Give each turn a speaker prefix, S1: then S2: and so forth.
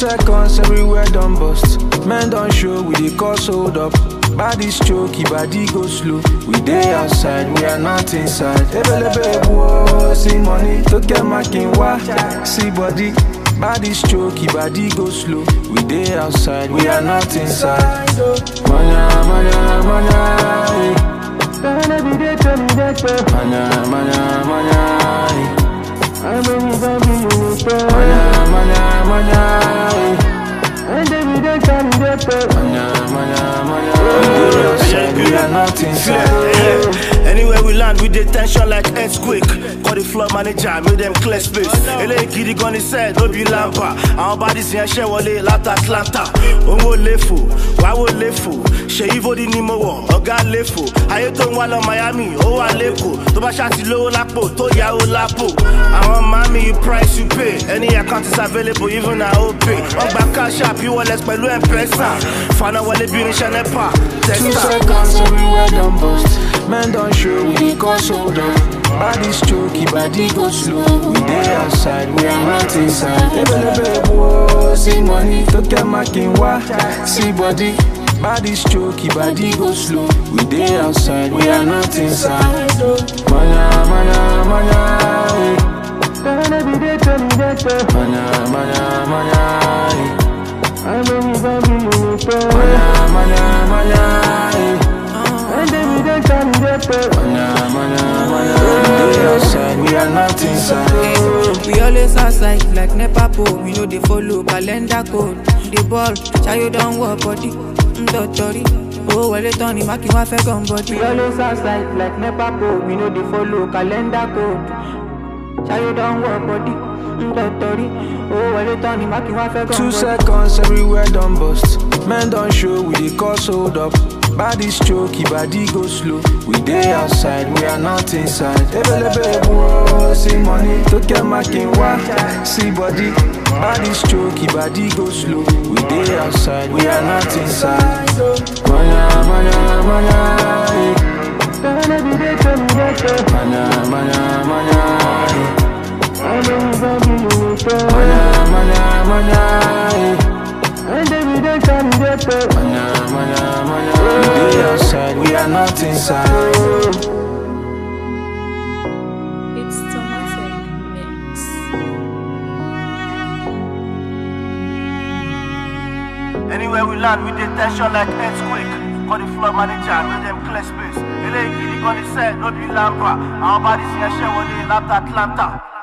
S1: seconds everywhere done bust. Men don't show, we dey cause hold up. Body's choky, body go slow. We dey outside, we are not inside. Ebelebe whoa, see money, to get my king wa. See body, body's choky, body go slow. We dey outside, we are not inside. Manya, manya, manya, eh. Manya, manya, manya, eh. Manya, manya, manya, eh. Manya, manya, manya. We dey outside, we are not inside.
S2: Anywhere we land, we dey tension like earthquake. Call the floor manager, make them clear space. Eléyìí gidi gan ni sẹ́ẹ̀ ló bí lámpà. Àwọn bodies yẹn ṣẹ́ wọlé láti Atlanta. Òun ò léfò, wá wò léfò. Ṣèyí Fódì ni mo wọ̀, ọ̀gá léfò. Ayé tó ń wá lọ Miami, ó wà lẹ́kọ̀ọ́. Tó bá ṣáàtì lówó lápò, tó yáwó lápò. Àwọn mami, you price you pay. Any account is available, even na OPay. Wọ́n gba cash app, e-wallet pẹ̀lú M-Pesa. Fana wọlé bí irinṣẹ́ NEPA.
S1: Two
S2: Testa.
S1: seconds everywhere done bust. Men don't show, we dey cause hold up. Body's choky, body go slow. We dey outside, we are not inside. Ebelebe whoa, see money, to get my king wa. See body, body's choky, body go slow. We dey outside, we are not inside. Manya, manya, manya, eh. Manya, manya, manya, eh. Manya, manya, manya, eh. Manya, manya, manya. We dey outside, we are not inside.
S3: We always outside like NEPA pole. We know they follow calendar code. The ball, Chayo don't work body. Ndotori. Oh, well, it's only Maki wa fẹ́ gun body. We always outside like NEPA pole. We know they follow calendar code. Chayo don't work body. Ndotori. Oh, well, it's only Maki wa fẹ́ gun
S1: Two
S3: body.
S1: seconds everywhere done bust. Men don't show, we dey cause hold up. Body's choky, body go slow. We dey outside, we are not inside. Ebelebe whoa, see money, to get my king wa. See body, body's choky, body go slow. We dey outside, we are not inside. Manya, manya, manya, eh. Manya, manya, manya, eh. Manya, manya, manya, eh. Manya, manya, manya. We dey outside, we are not inside.
S4: It's Tomatic Mix.
S2: Anywhere we land, we dey tension like earthquake. Call the floor manager, make them clear space. Eléyìí gidi gan ni sẹ́ẹ̀ ló bí lámpà. Àwọn bodies yẹn ṣẹ́ wọlé láti Atlanta.